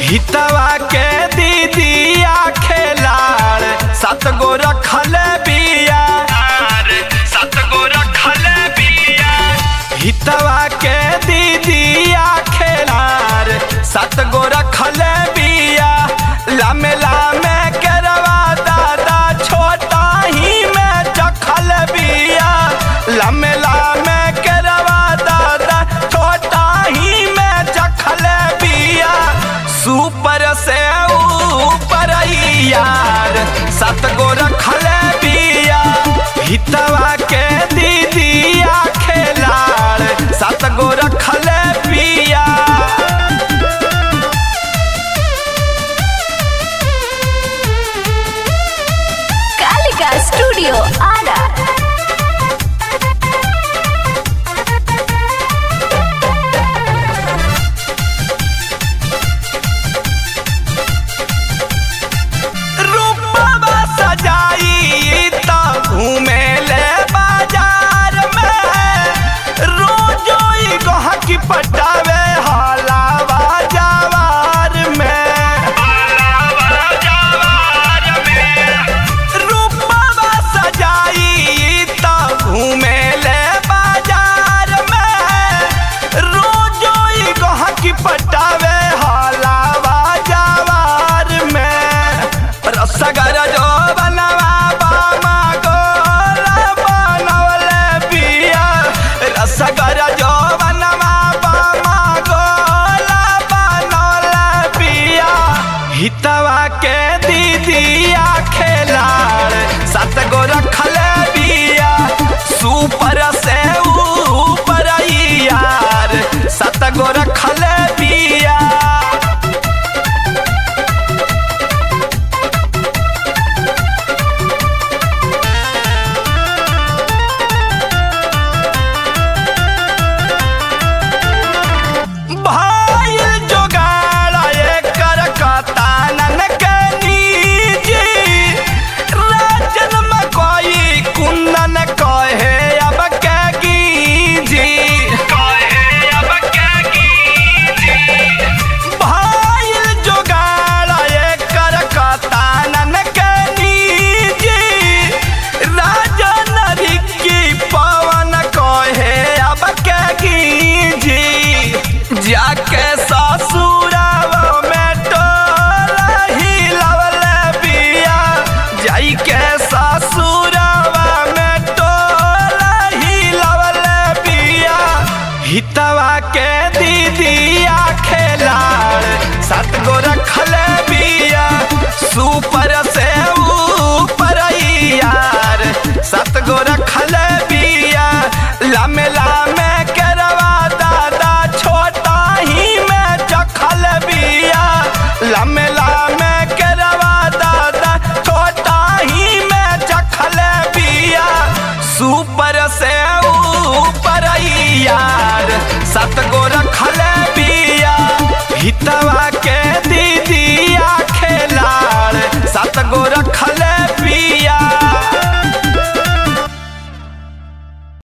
हितवा के दीदिया खेलाड़ सात गो रखल बिया सात गो रखल बिया हितवा के दीदिया खेलाड़ सात गो रखल बिया लामे लामे करवा दादा छोटा ही में चखल बिया लामे लामे करवा दादा छोटा ही में चखल बिया सुपर से ऊपर यार सात गो रखल बिया हितवा के दीदिया खेलाड़ सात गो रखल बिया कालिका स्टूडियो आरा रूपवा सजाई त घूमे ले बाजार में रोजो ई गहकी पटावे हलावा जवार में रूपवा सजाई त घूमे ले बाजार में रोजो ई गहकी पटावे हलावा जवार में रसगर जो बनवा बामा गोला बनवले बिया रसगर जो बनवा बामा गोला बनवले बिया हितवा के दीदिया खेलाड़ सात गो रखल बिया सुपर से ऊपर यार सात गो रखल बिया भाईल जोगाड़ा एकर कतानन के नीजी राजन मकोई कुंदन कहे अब के गीजी कहे अब के गीजी भाईल जोगाड़ा एकर कतानन के नीजी राजन रिक्की पवन कहे अब के गीजी जाके ससुरावा में टोला हिलवल बिया जाई के ससुरावा में टोला हिलवल बिया हितवा के दीदिया खेलाड़ सात गो रखल बिया सुपर से ऊपर यार सात गो रखल बिया लामे लामे करवा दादा छोटा ही में चखल बिया लामे लामे करवा दादा छोटा ही में चखल बिया सुपर से ऊपर यार सात गो रखल बिया हितवा के दीदिया खेलाड़ सात गो रख